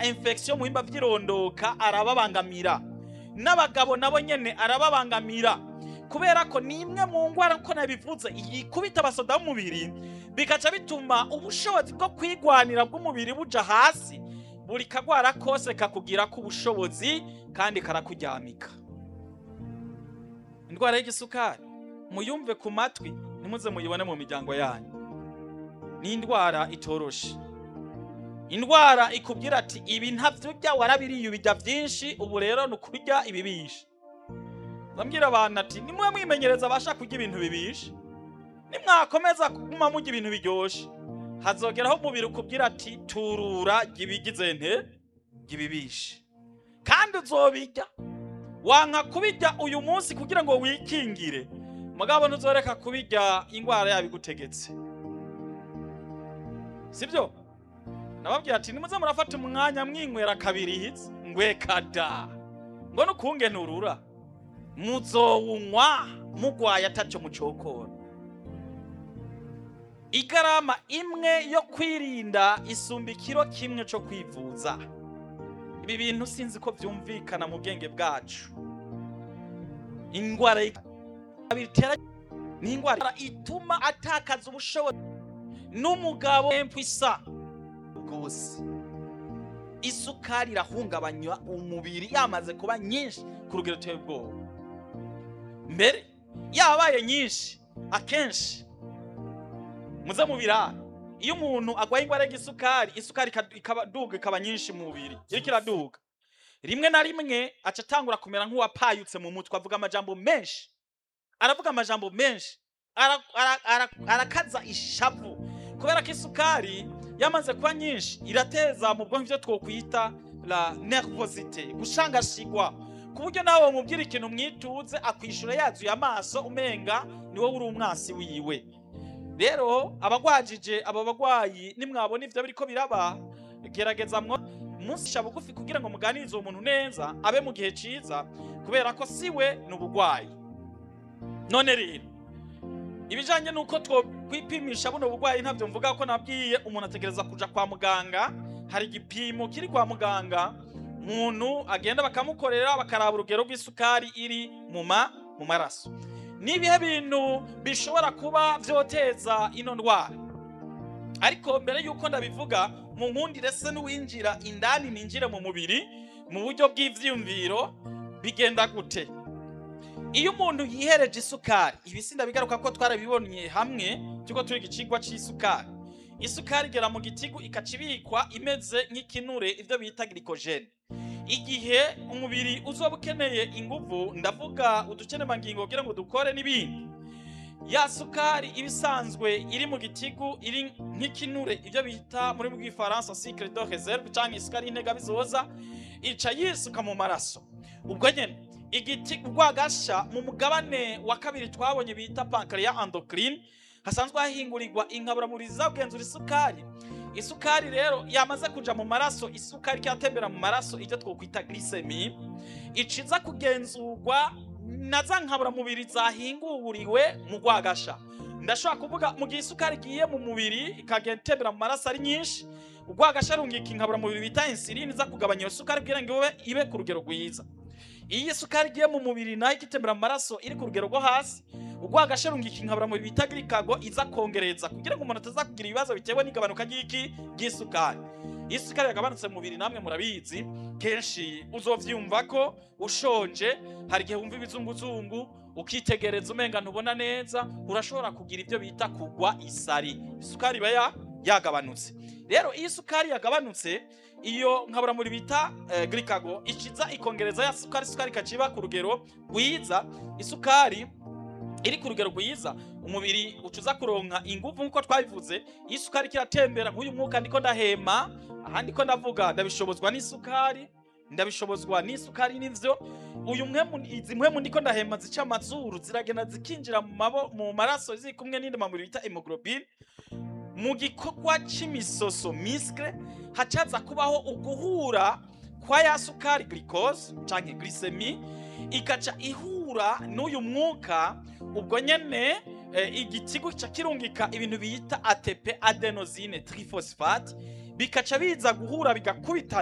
infection mu bihimba vy'irondoka arababangamira n'abagabo nabo nyene arababangamira kubera ko ni imwe mu ngwara ko nabivuze yikubita abasoda b'umubiri bikaca bituma ubushobozi bwo kwigwanira bw'umubiri buja hasi buri kagwara kose kakugira ko ubushobozi kandi karakuryamika indwara y'igisukari muyumve ku matwi ntimuze muyibone mu miryango yanyu ni indwara itoroshe indwara ikubwira ati ibi ntavyurya warabiriye ubirya vyinshi ubu rero ni ukurya ibibishe ndabwira abantu ati nimwe mwimenyereza abasha kurya ibintu bibishe nimwakomeza kuguma murya ibintu biryoshe hazogeraho umubiri ukubwira ati turura gibigize nte gibibishe kandi uzobirya wanka kubirya uyu munsi kugira ngo wikingire mugabo ntuzoreka kubirya ingwara yabigutegetse sibyo nababwira ati nimuze murafata umwanya mwinywera kabiri hitsi ngwekada ngo nukunge nturura muzowunywa mugwaye ataco mucokora igarama imwe yo kwirinda isumba ikiro kimwe co kwivuza ibi bintu sinzi ko vyumvikana mu bwenge bwacu ingwara bitera ni ingwara ituma atakaza ubushobozi n'umugabo empwisa rwose isukari irahungabanya umubiri yamaze kuba nyinshi ku rugero ruteye ubwoba mbere yabaye nyinshi akenshi muze mu birara iyo umuntu agwaye ingwara y'igisukari isukari ikaduga ikaba nyinshi mu mubiri iriko iraduga rimwe na rimwe aca atangura kumera nk'uwapayutse mu mutwe avuga amajambo menshi aravuga amajambo menshi arakaza ishavu kubera ko isukari yamaze kuba nyinshi irateza mu bwonko ivyo twokwita la nervosite gushangashigwa ku buryo nawe wamubwira ikintu mwituze akwishura yazuye amaso umenga ni wowe uri umwasi wiwe rero abagwajije abo bagwayi nimwabona ivyo biriko biraba gerageza mwo musha bugufi kugira ngo muganirize uwo muntu neza abe mu gihe ciza kubera ko siwe ni ubugwayi none rero ibijanye nuko twokwipimisha buno bugwayi ntavyo mvuga ko nabwiye umuntu ategereza kuja kwa muganga hari igipimo kiri kwa muganga umuntu agenda bakamukorera bakaraba urugero rw'isukari iri mu ma mu maraso nibihe bintu bishobora kuba vyoteza ino ndwara ariko mbere yuko ndabivuga mu nkundire se n'uwinjira indani ninjire mu mubiri mu buryo bw'ivyiyumviro bigenda gute iyo umuntu yihereje isukari ibi sindabigaruka ko twarabibonye hamwe tuko turi igicigwa c'isukari isukari igera mu gitigu ikaca ibikwa imeze nk'ikinure ivyo bita glycogen igihe umubiri uzoba ukeneye inguvu ndavuga udukenemangingo kugira ngo dukore n'ibindi ya sukari iba isanzwe iri mu gitigu iri nk'ikinure ivyo bita muri bw'ifaransa sucre de reserve canke isukari y'intega bizoza ica yisuka mu maraso ubwo nyene igiti urwagasha mu mugabane wa kabiri twabonye bita pancreas endocrine hasanzwe hahingurirwa inkaburamubiri zizagenzura isukari isukari rero yamaze kuja mu maraso isukari kyatembera mu maraso ivyo twokwita glycemie iciza kugenzurwa na za nkaburamubiri zahinguriwe mu rwagasha ndashobora kuvuga mu gihe isukari igiye mu mubiri ikagenda itembera mu maraso ari nyinshi urwagasha rungika inkaburamubiri bita insuline iza kugabanya iyo sukari kugira ngo ibe ibe ku rugero rwiza iyo isukari igiye mu mubiri nayo igitembera mu maraso iri ku rugero rwo hasi urwagasha rungika inkaburamubiri bita glikago iza kongereza kugira ngo umuntu ataza kugira ibibazo bitewe n'igabanuka ry'iki ry'isukari iyo isukari yagabanutse mu mubiri namwe murabizi kenshi uzovyumva ko ushonje hari igihe wumva ibizunguzungu ukitegereza umenga ntubona neza urashobora kugira ibyo bita kugwa isari isukari iba ya yagabanutse rero iyo isukari yagabanutse iyo nkaburamuri bita eh, glikago ikiza ikongereza ya sukari sukari ikaciba ku rugero rwiza isukari iri ku rugero rwiza umubiri ucuza kuronka ingufu nk'uko twabivuze iyo isukari kiratembera nk'uyu mwuka ndiko ndahema ahandi ko ndavuga ndabishobozwa n'isukari ndabishobozwa n'isukari n'ivyo uyu mwemu izi mwemu ndiko ndahema zica amazuru ziragenda zikinjira mu mabo mu maraso ziri kumwe n'indi mamuri bita hemoglobine mu gikorwa c'imisoso miskle hacaza kubaho uguhura kwa ya sukari glucose canke glycemie ikaca ihura n'uyu mwuka ubwo nyene eh, igitigu kica kirungika ibintu bita ATP adenosine triphosphate bikaca biza guhura bigakubitana